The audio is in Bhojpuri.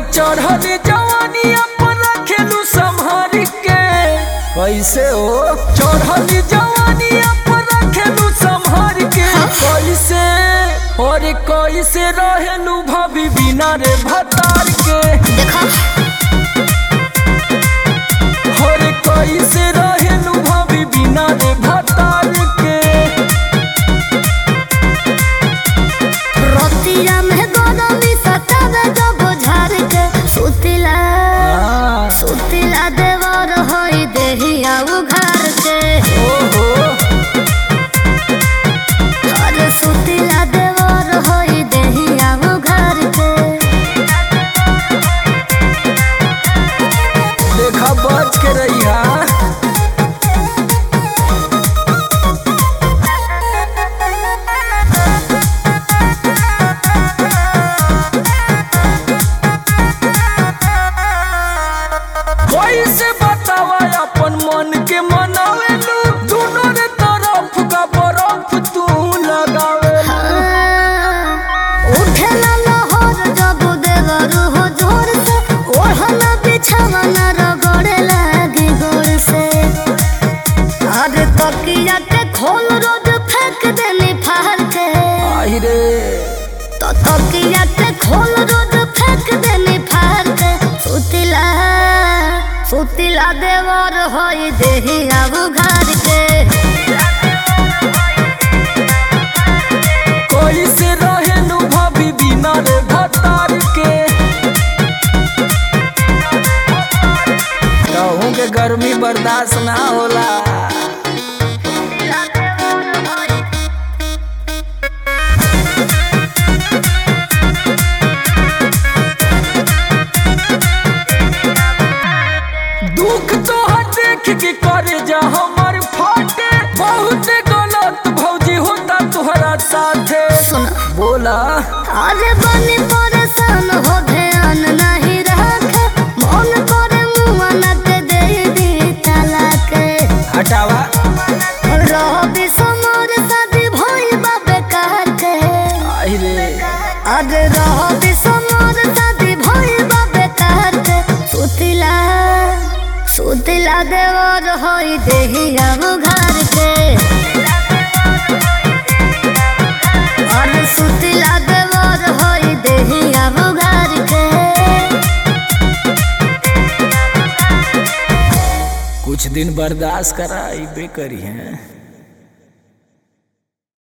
चढ़ल जवानी अपन रखेलू संभार के कैसे हो चढ़ल जवानी अपन रखेलू संभार के कैसे और कैसे रहेलू भाभी बिना रे भतार के देखो और कैसे रहेलू भाभी बिना रे भतार के रोतिया में गरमी सतावे जब झाड़ के सुतिला हाँ, सुतिला देवर होई देहिया उघार के ओहो अरे सुतिला देवर होई देहिया उघार के देखा बच के रहिया कैसे बतावा अपन मन के मनावेलू दोनों रे तरफ का बर्फ तू लगावेलू उठेला लहर जब देवर हो जोर से ओढ़ना बिछावना रगड़े लागी गोर से अरे तकिया के खोल रोज फेंक देनी फाड़ के आई रे तो तकिया के खोल रोज फेंक देनी फाड़ के सुतिला सुतिला देवर होई देही अब घर के कैसे रहेलू भाभी बिना रे भतार के कहूँ के गर्मी बर्दाश्त ना होला सुतिला देवर होई दुख तो देख के करे जा हमर फाटे बहुत गलत भौजी होता तुहरा साथे सुन बोला अरे बनी परेशान हो ध्यान नहीं रखे मन करे मुआ न के दे दी तलाक हटावा रहो समोर शादी भइल बा बेकार के आई रे अरे रहो समोर शादी भइल बा बेकार के सुतिला सुतिला देवर होई देही अब घर के अरे सुतिला देवर होई देही अब घर के कुछ दिन बर्दाश्त करा बे करी हैं